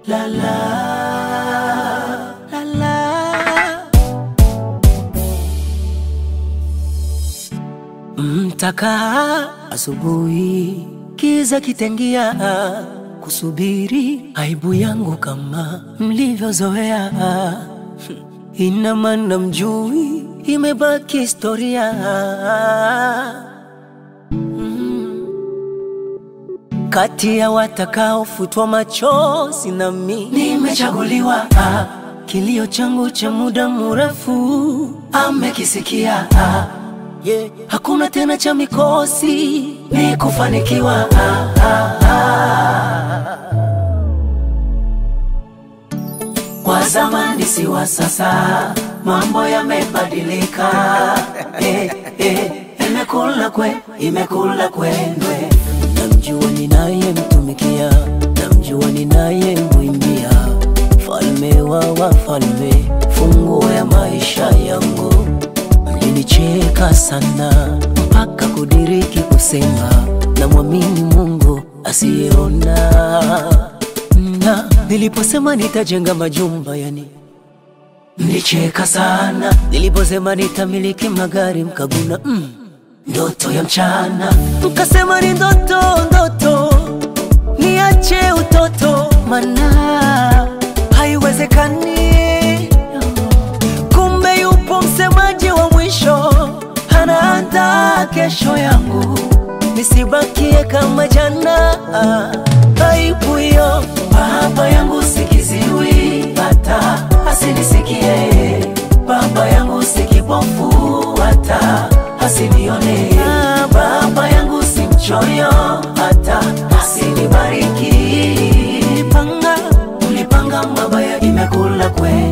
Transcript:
la la la la Mtakaa asubuhi, kiza kitengia, kusubiri aibu yangu kama mlivyozoea. Ina maana mjui, imebaki historia. Mm. Kati ya watakaofutwa machozi nami nimechaguliwa. Ah, Kilio changu cha muda mrefu amekisikia. Ah, yeah. Hakuna tena cha mikosi, ni kufanikiwa. Ah, ah, ah. Wa zamani si wa sasa, mambo yamebadilika. Eh, eh, imekula kwe, imekula kwendwe. Namjua ninayemtumikia, namjua ninayemwimbia, falme wa wafalme, funguo ya maisha yangu. Mlinicheka sana mpaka kudiriki kusema namwamini Mungu asiyeona na niliposema nitajenga majumba yani mlicheka sana. Niliposema nitamiliki magari mkaguna mm, ndoto ya mchana. Mkasema ni ndoto ndoto, niache utoto, mana haiwezekani. Kumbe yupo msemaji wa mwisho, anaandaa kesho yangu, nisibakie kama jana. Aibu hiyo baba yangu sikiziwi, hata asinisikie. Baba yangu si kipofu, hata asinione. Baba yangu si mchoyo, hata asinibariki. Ulipanga, ulipanga mabaya, imekula kweli